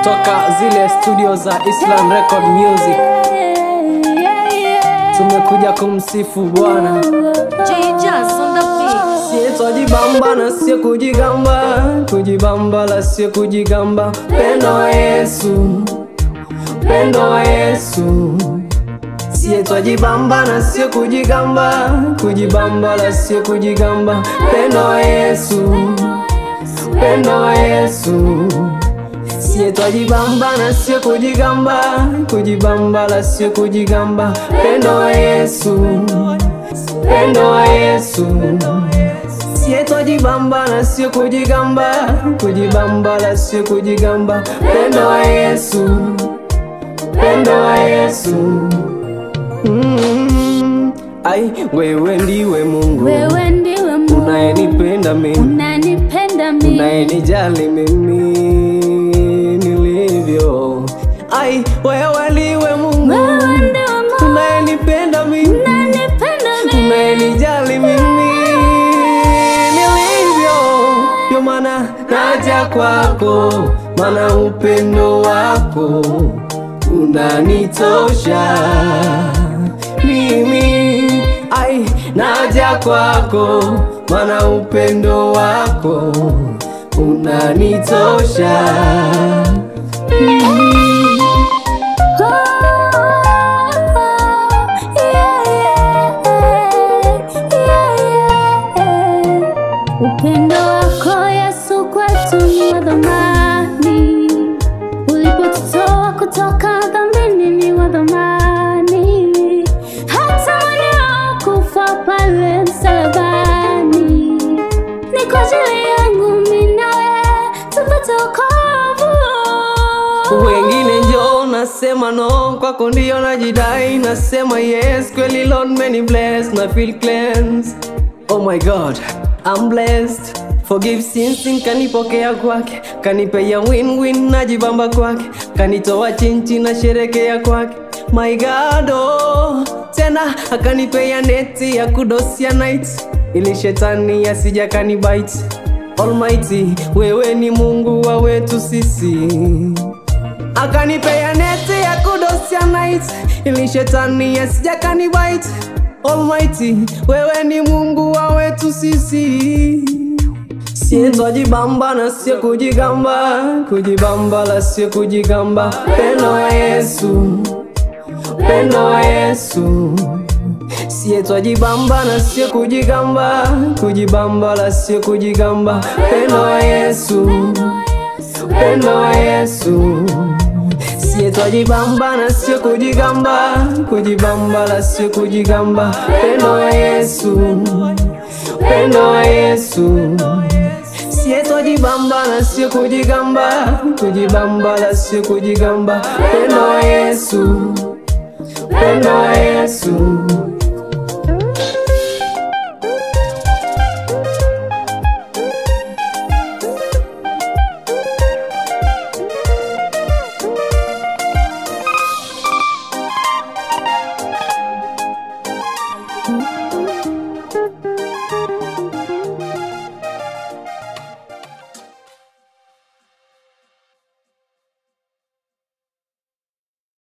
kutoka zile studio za Islam Record Music. Tumekuja kumsifu Bwana, siyetojibamba na sio kujigamba, kujibamba la sio kujigamba. Pendo wa Yesu, pendo wa Yesu, siyetojibamba na sio kujigamba, kujibamba la sio kujigamba. Pendo wa Yesu, pendo wa Yesu Sie twajibamba na sio kujigamba, kujibamba la sio kujigamba. Pendo wa Yesu, pendo wa Yesu. Sie twajibamba na sio kujigamba, kujibamba la sio kujigamba. Pendo wa Yesu, pendo wa Yesu. Mm, ai, wewe ndiwe Mungu Wewe ndiwe Mungu unayenipenda mimi, unanipenda mimi, unayenijali mimi nilivyo. Ai, wewe ndiwe Mungu wewe ndiwe Mungu unayenipenda mimi, unanipenda mimi, unayenijali mimi nilivyo. Ndio maana naja kwako, maana upendo wako unanitosha mimi. Ai, naja kwako, maana upendo wako unanitosha Upendo wako Yesu kwetu ni wa dhamani, ulipotutoa kutoka dhambini ni wa dhamani, hata mwanao kufa pale msalabani, ni kwa ajili yangu mimi nawe tupate wokovu. wengine njo nasema no kwako ndio najidai nasema yes kweli lord many bless na feel cleansed oh my god i'm blessed forgive sins sin kanipokea kwake kanipea win win najibamba kwake kanitoa chinchi na sherekea kwake my god oh. tena akanipea neti ya kudosia night ili shetani asija kanibite almighty wewe ni mungu wa wetu sisi akanipea neti ya kudosia night ili shetani asija kanibite almighty wewe ni mungu wa wetu sisi sie twajibamba na sio kujigamba kujibamba la sio kujigamba pendo wa yesu pendo wa yesu sie twajibamba na sio kujigamba kujibamba la sio kujigamba pendo wa yesu pendo wa yesu sie twajibamba na sio kujigamba kujibamba la sio kujigamba pendo wa yesu pendo wa yesu sie twajibamba na sio kujigamba kujibamba la sio kujigamba pendo wa yesu pendo wa yesu